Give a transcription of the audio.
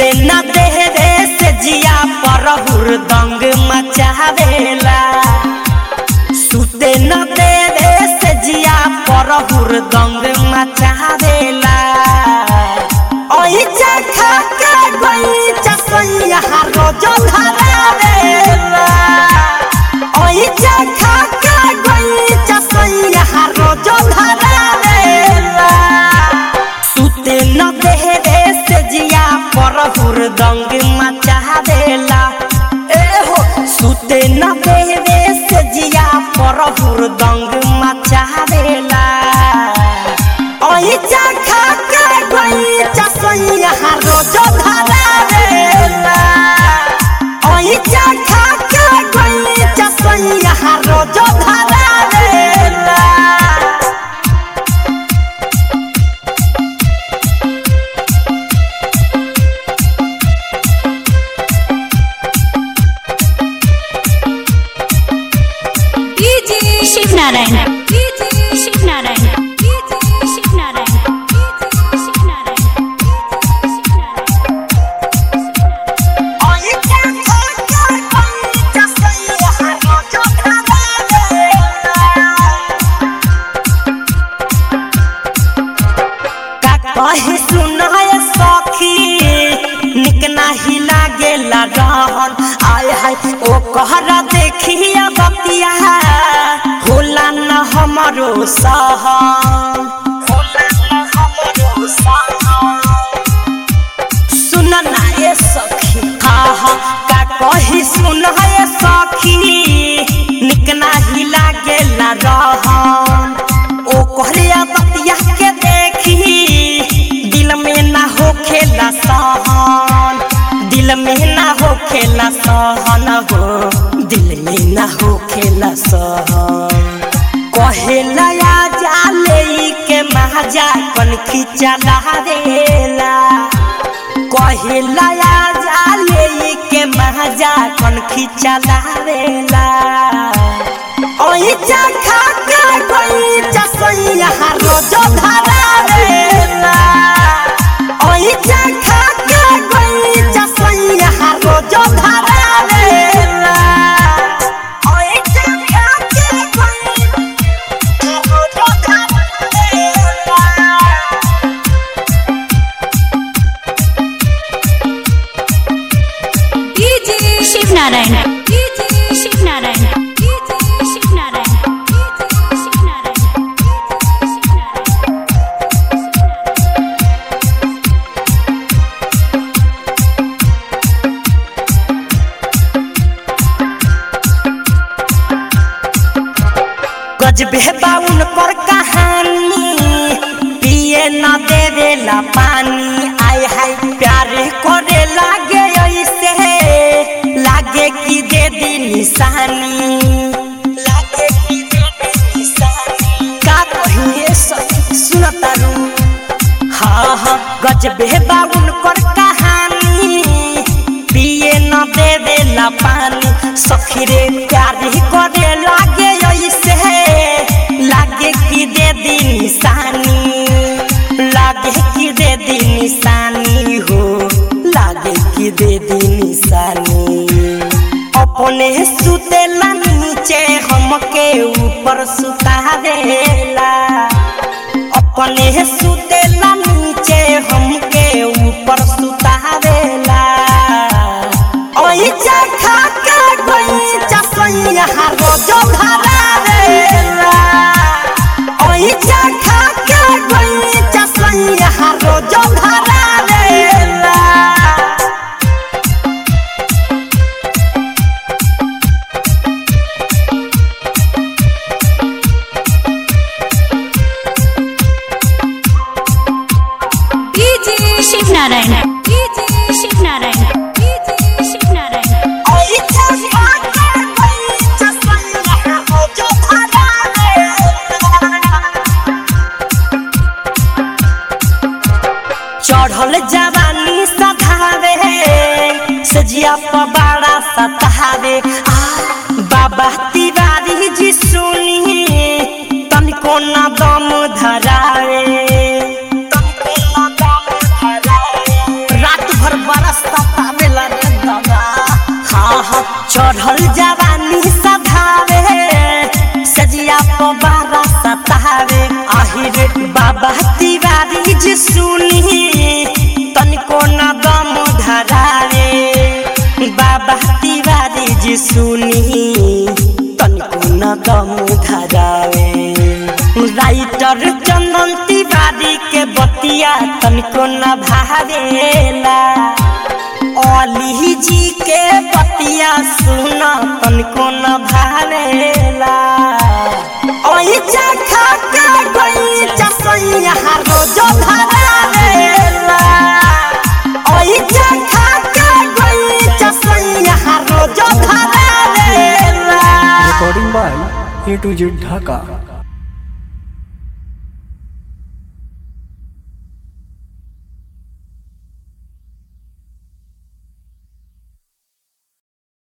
सुते न देहरे से जिया पर हुरदंग मचावेला सुते न देहरे से जिया पर हुरदंग मचावेला ओई चखा के गई चसैया रोज धरावेला ओई चखा के गई चसैया रोज धरावेला सुते न देहरे से जिया पर हुरदंग मचावेला ए हो सुते न देहरे से जिया पर हुरदंग मचावेला ओई चखा के गई चसैया रोज धरावेला ओई चखा के गई चसैया रोज धरावेला शिव नारायण शिव नारायण शिव नारायण शिव नारायण ओई चखा के गई चसैया रोज धरावेला का कहे सुनाय सखी निक नाही लागेला रहन आय हाय ओ कहरा देखिया बतिया होला न हमरो सहन होला न हमरो सहन सुन ना ये सखी हा हा का कही सुन ये सखी निक नाही लागेला रहन ओ कहरिया बतिया के देखी दिल में ना होखेला सहन दिल में ना होखेला सहन हो दिल में ना होखेला सहन कहेला या जाले के महाजा कन खिचा देला कहेला या जाले के महाजा कन खिचा देला ओई चखा के कोई चसैया रोज धरावेला ओई चखा के कोई चसैया रोज धरावेला ओई चखा के कोई रोज धरावेला शिव नारायण शिव नारायण शिव नारायण शिव नारायण गजबे बाउन पर कहानी पिए न देवेला पानी आय हाय प्यार करे लागे ऐसे लागे कि दे दी निशानी लागे कि दे दी निशानी का कहिए सखी सुनता रू हाँ हाँ गजबे बाउन कर कहानी पिए न दे देला पानी सखी रे प्यार ही करे लागे ऐसे लागे कि दे दी निशानी लागे कि दे दी निशानी हो लागे कि दे दी निशानी अपने सुतेला नीचे हमके ऊपर सुतावेला अपने सुतेला नीचे हमके ऊपर सुतावेला ओई चखा के गई चसैया रोज धरावेला ओई चखा के गई चसैया रोज धरावेला शिव नारायण शिव नारायण शिव नारायण ओई चखा के गई चसैया रोज धरावेला चढ़ल जवानी सधावे सजिया पबाड़ा सतावे आ बाबा तिवारी जी सुनी तनिको न दम धरावे तनिको न दम धरावे। रात भर बरस चढ़ल जवानी सधावे सजिया पबारा सतावे आहिर बाबा तिवारी जी सुनी तनिको न दम धरावे बाबा तिवारी जी सुनी तनिको न दम धरावे राइटर चंदन तिवारी के बतिया तनिको न भावेला अली जी के बतिया सुन तनिको न भावेला ओई चखा के गई चसैया रोज धरावेला ओई चखा के गई चसैया रोज धरावेला recording by A to Z Dhaka.